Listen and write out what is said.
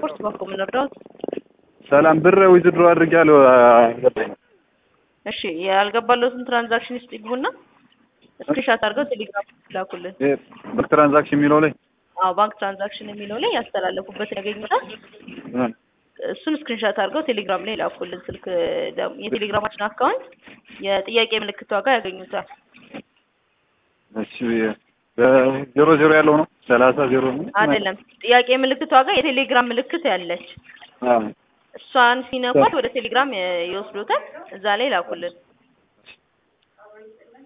ስፖርት በኮ የምንረዳው ሰላም ብር ዊዝድሮ አድርጌያለሁ አልገባኝም። እሺ ያልገባለትን ትራንዛክሽን ውስጥ ይግቡና ስክሪንሻት አድርገው ቴሌግራም ላኩልን። ይሄ በትራንዛክሽን የሚለው ላይ አዎ ባንክ ትራንዛክሽን የሚለው ላይ ያስተላለፉበትን ያገኙታል። እ፣ እሱን ስክሪንሻት አድርገው ቴሌግራም ላይ ላኩልን። ስልክ ደግሞ የቴሌግራማችን አካውንት የጥያቄ ምልክት ዋጋ ያገኙታል። እሺ ዜሮ ዜሮ ያለው ነው ሰላሳ ዜሮ ነው አይደለም ጥያቄ ምልክት ዋጋ የቴሌግራም ምልክት ያለች አዎ እሷን ሲነኳት ወደ ቴሌግራም ይወስዱታል። እዛ ላይ ላኩልን።